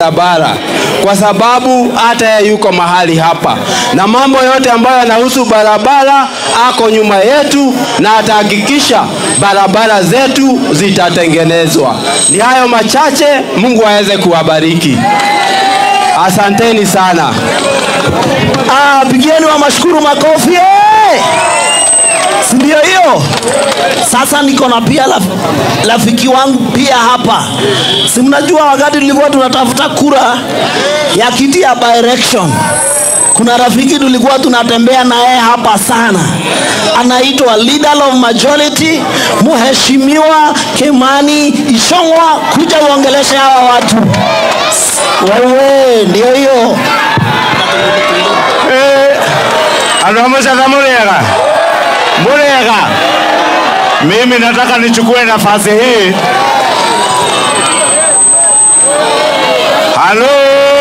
barabara kwa sababu hata yeye yuko mahali hapa, na mambo yote ambayo yanahusu barabara ako nyuma yetu, na atahakikisha barabara zetu zitatengenezwa. Ni hayo machache, Mungu aweze kuwabariki. Asanteni sana. Ah, pigieni wa mashukuru makofi eh! si ndio hiyo? Sasa niko na pia raf- rafiki wangu pia hapa, si mnajua wakati tulikuwa tunatafuta kura ya kiti ya by election kuna rafiki tulikuwa tunatembea na yeye hapa sana, anaitwa leader of majority, mheshimiwa Kimani Ichung'wa. Kuja uongeleshe hawa watu. Wewe ndio hiyo. Andũ a mũcaka mũrĩega mũrĩega mimi nataka nichukue nafasi hii halo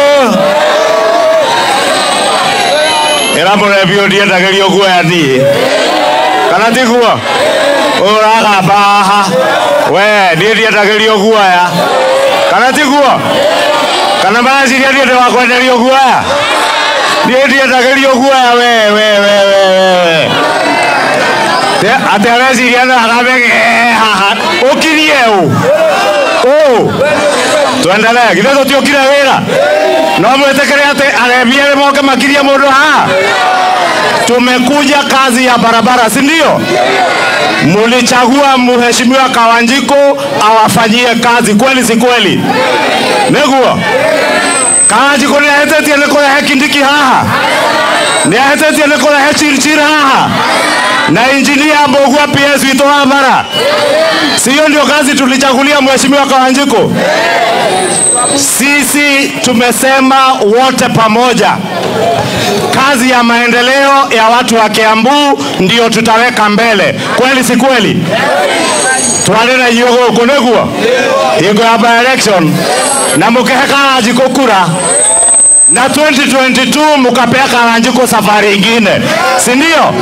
ĩra mũrebio ndiendagĩrio guoya niĩ kana tiguo ũragamba haha we niĩ ndiendagĩrio guoya kana tiguo kana mareciria niĩ ndĩ wa kwenderio guoya niĩ ndiendagĩrio guoya we we we we we Te- atĩ areciria no agambe haha ũkirie ũ ũ twendelee githĩ tũtiũkire wĩra no mwĩtĩkĩre atĩ arebi erĩ moke makirie mũndũ haha tumekuja kazi ya barabara si ndio mulichagua mheshimiwa Kawanjiko awafanyie kazi kweli si kweli nĩguo Kawanjiko nĩ ahĩtĩtie nĩ kũrehe Kindiki haha nĩ ahĩtĩtie nĩ kũrehe Chirchir haha na injinia Mbogua PS witũ wa bara si hiyo ndio kazi tulichagulia mheshimiwa Kawanjiko sisi tumesema wote pamoja kazi ya maendeleo ya watu wa Kiambu ndio tutaweka mbele, kweli si kweli? twari na inyuĩ gũkũ nĩguo hingo ya by election na mũkĩhe Kawanjikũ kura na 2022 mukapea Kawanjikũ safari ingine, si ndio?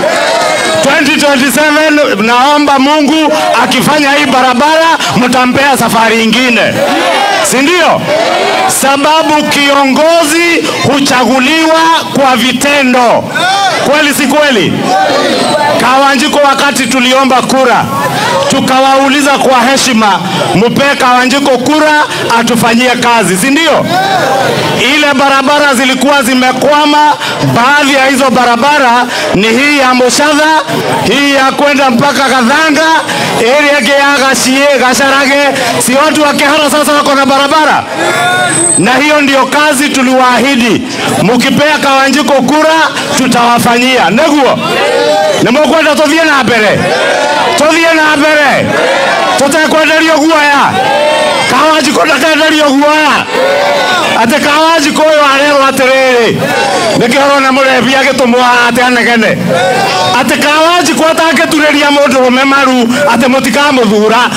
2027 naomba Mungu akifanya hii barabara mtampea safari ingine, si ndio? Sababu kiongozi huchaguliwa kwa vitendo, kweli si kweli? Kawanjiko, wakati tuliomba kura, tukawauliza kwa heshima, mupee Kawanjiko kura atufanyie kazi, si ndio? Ile barabara zilikuwa zimekwama, baadhi ya hizo barabara ni hii ya Moshadha, hii ya kwenda mpaka Kadhanga, ile yake ya Gashie, Gasharage, si watu wa Kihara sasa wako na barabara, na hiyo ndio kazi tuliwaahidi, mukipea Kawanjiko kura tutawafanyia neguo nimukwenda tuthie na mbere tuthie na mbere tutekwenderio guoya kawanjiko ndakenderio guoya atä kawanjiko å yå arerwo atä rä rä nä kä horo na må rebi agä tå mwa atä anegene atä kawanjiko atangä turä ria må ndå rå me maru atä må tikamå thura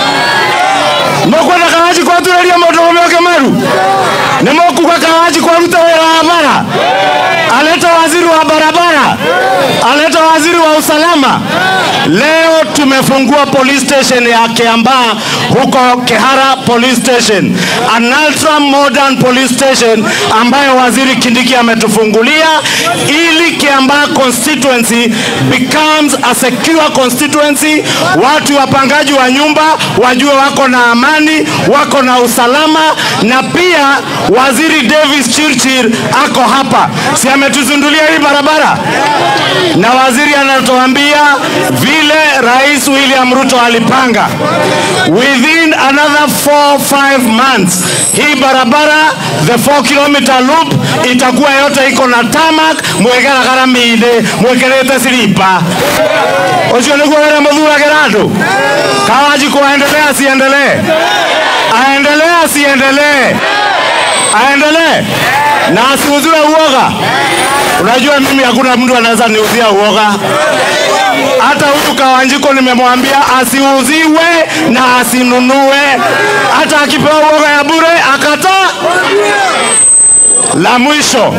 mũkwenda kawanjiko aturä ria må ndå rå me å kä maru nä måkuga kawanjiko arute wä ra wa bara aleta waziri wa barabara, aleta waziri wa usalama. Leo tumefungua police station ya Kiambaa huko Kehara police station, an ultra modern police station ambayo waziri Kindiki ametufungulia ili Kiambaa constituency becomes a secure constituency. Watu wapangaji wa nyumba wajue wako na amani, wako na usalama, na pia waziri Davis Chirchir ako hapa, si ametuzindulia hii barabara, na waziri anatuambia vile Rais William Ruto alipanga within another 4 5 months hii barabara the 4 kilometer loop itakuwa yote iko na tarmac mwekera garamine mwekerete silipa ucio niguo wĩra mũthuragĩra andũ Kawanjiko aendelee asiendelee aendelee asiendelee aendelee na asiuziwe uoga. Unajua mimi hakuna mtu anaweza niuzia uoga. Hata huyu Kawanjiko nimemwambia asiuziwe na asinunue, hata akipewa uoga ya bure akataa. La mwisho,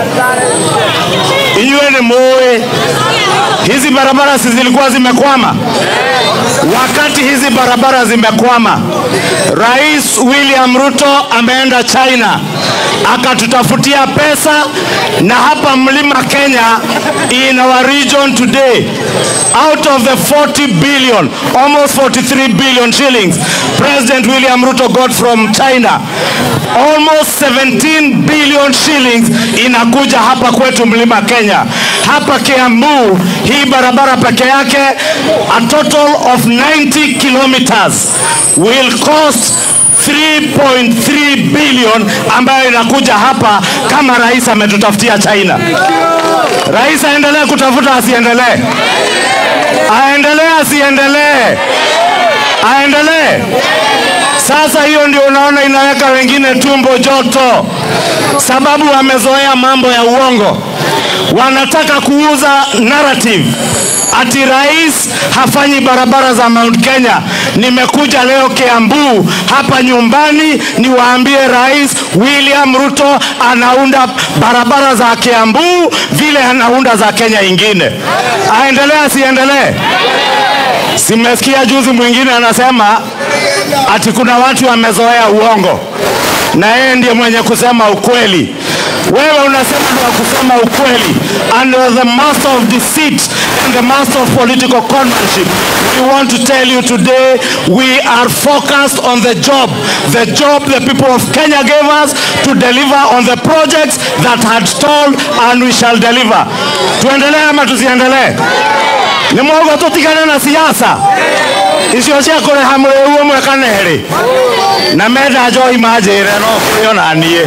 inywe ni muwe hizi barabara si zilikuwa zimekwama, wakati hizi barabara zimekwama, Rais William Ruto ameenda China akatutafutia pesa, na hapa mlima Kenya, in our region today, out of the 40 billion, almost 43 billion shillings, President William Ruto got from China, almost 17 billion shillings inakuja hapa kwetu mlima Kenya. Hapa Kiambu, hii barabara peke yake, a total of 90 kilometers will cost 3.3 billion ambayo inakuja hapa kama rais ametutafutia China. Rais aendelee kutafuta, asiendelee? Aendelee, asiendelee? Aendelee. Sasa hiyo ndio unaona inaweka wengine tumbo joto, sababu wamezoea mambo ya uongo. Wanataka kuuza narrative ati rais hafanyi barabara za Mount Kenya. Nimekuja leo Kiambu hapa nyumbani niwaambie Rais William Ruto anaunda barabara za Kiambu vile anaunda za Kenya ingine. Aendelee asiendelee? Simesikia juzi mwingine anasema ati kuna watu wamezoea uongo na yeye ndiye mwenye kusema ukweli. Wewe unasema ni wa kusema ukweli, and the master of deceit and the master of political conmanship. We want to tell you today, we are focused on the job, the job the people of Kenya gave us to deliver on the projects that had stalled and we shall deliver. Tuendelee ama tusiendelee? nä mwogo tå tigane na siasa icio cia kå rä ha må rä u å mwe kana erä na menda njohi manjä re no kå rä o naniä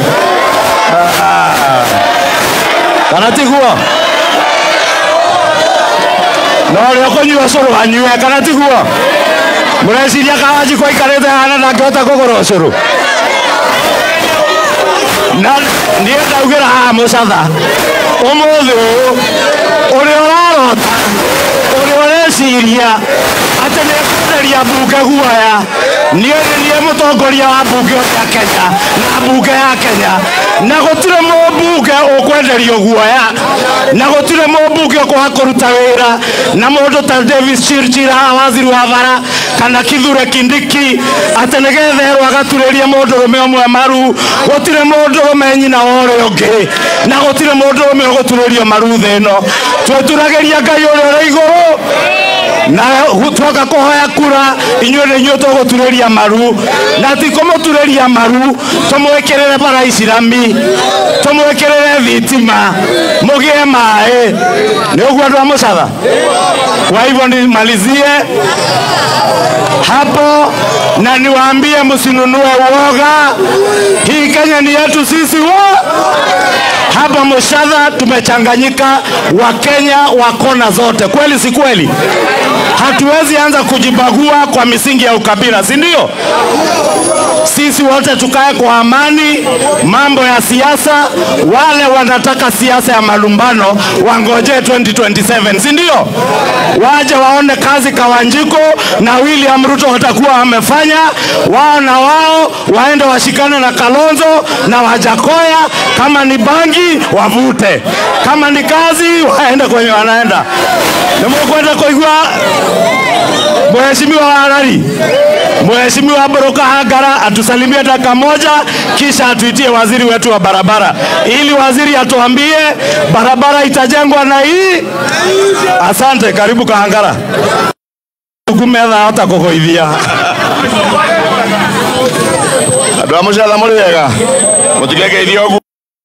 kana tiguo no rä o kå nyua å cå rå anyue kana tiguo må reciria kawanji kwa ikarä te hana ndangä hota kå gå ra å cå rå na niä ndaugä ra haha må catha å må thä å å rä å rarota å rä å reciria atä nä ekwenderia mbunge guoya niä nä niä må tongoria wa mbunge ya kenya na mbunge ya kenya na gå tirä må mbunge å kwenderio guoya na gå tirä må mbunge å kåha kå ruta wä ra na må ndå ta davis chirchir haha waziri wa bara kana kithure kindiki atä nä getherwo agaturä rie må ndå rå me å mwe maru gå tirä må ndå rå me nyina wa å rä å ngä na gå tirä må ndå rå me å gå turä rio maru thä ĩno twäturagä ria ngai å rä å rä igå rå na twoka kå hoya kura inyuä nä inyuä tå gå turä ria maru na ti kå må turä ria maru tå mwä kä rä re bara icirami tå mwä kä rä re thitima må gä e maä nä å guo andå a må catha kwa hivyo nimalizie hapo na niwaambie msinunue uoga. Hii Kenya ni yetu sisi wo. Hapa Moshadha tumechanganyika Wakenya wa kona zote, kweli si kweli? Hatuwezi anza kujibagua kwa misingi ya ukabila, si ndio? Sisi wote tukae kwa amani. Mambo ya siasa, wale wanataka siasa ya malumbano wangojee 2027, si ndio? Waje waone kazi Kawanjiko na William Ruto watakuwa wamefanya, wao na wao waende washikane na Kalonzo na Wajakoya. Kama ni bangi wavute, kama ni kazi waende kwenye wanaenda. Nimukwenda kuigua Mheshimiwa Harari, Mheshimiwa Boroka Hagara atusalimie dakika moja, kisha atuitie waziri wetu wa barabara, ili waziri atuambie barabara itajengwa na hii. Asante, karibu Kahangara. Kumetha hota kugoithia andå a må catha må rä wega må tigegeithia å guo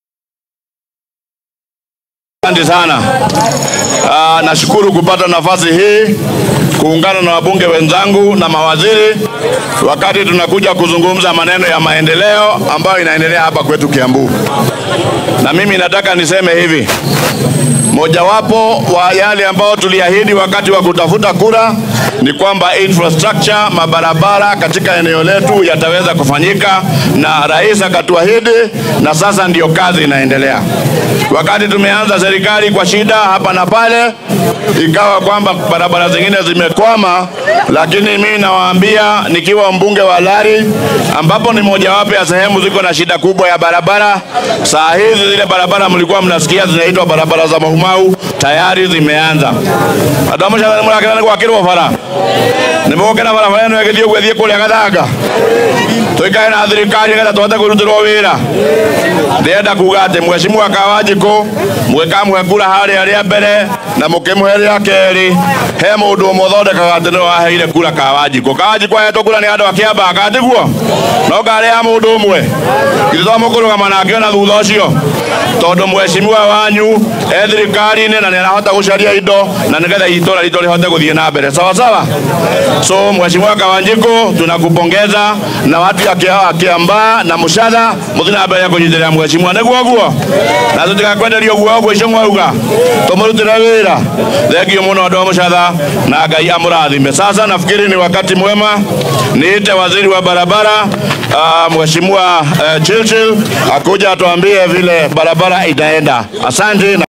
Asante sana. Uh, nashukuru kupata nafasi hii kuungana na wabunge wenzangu na mawaziri wakati tunakuja kuzungumza maneno ya maendeleo ambayo inaendelea hapa kwetu Kiambu. Na mimi nataka niseme hivi, mojawapo wa yale ambayo tuliahidi wakati wa kutafuta kura ni kwamba infrastructure, mabarabara katika eneo letu yataweza kufanyika, na rais akatuahidi, na sasa ndiyo kazi inaendelea. Wakati tumeanza serikali kwa shida hapa na pale, ikawa kwamba barabara zingine zimekwama, lakini mimi nawaambia nikiwa mbunge wa Lari, ambapo ni mojawapo ya sehemu ziko na shida kubwa ya barabara. Saa hizi zile barabara mlikuwa mnasikia zinaitwa barabara za Mahuma Kamau tayari zimeanza andå a må catha nä må rakena nä gwakä rwo bara nä må gokena barabara ä no ä gä thiä å guo thiä kå rä a gathanga tå ikare na thirikari getha tåhote kwä rutä rwo wä ra ndärenda kuga atä mwecimwa kawanjikå mwä kamwe kura harä a rä a mbere na må kä må he rä a kerä he må ndå å må thondekaga atä nä waheire kura kawanjikå kawanjikå ahetwo kura nä andå a kä ambaka tiguo no ngarä ya må ndå å mwe githä to må kå rå gama nake ona thutha å cio tondå mwecimwa wanyu e thirikari-inä na nä arahota gå caria indo na nä getha itå ra ritå rä hote gå thiä na mbere sawasawa so mwecimwa kawanjikå tunakupongeza na watu ya Kia- kiambaa na mucatha muthi na mbere kå nyitä rä ra mwecimwa nä guo guo na tå tigakwenderio guo guo icio mwauga tå må rutä re wä ra thengio må no andå a må catha na ngai amå rathime sasa nafikiri ni wakati mwema niite waziri wa barabara uh, mheshimiwa uh, Chilchil akuja atuambie vile barabara itaenda asante na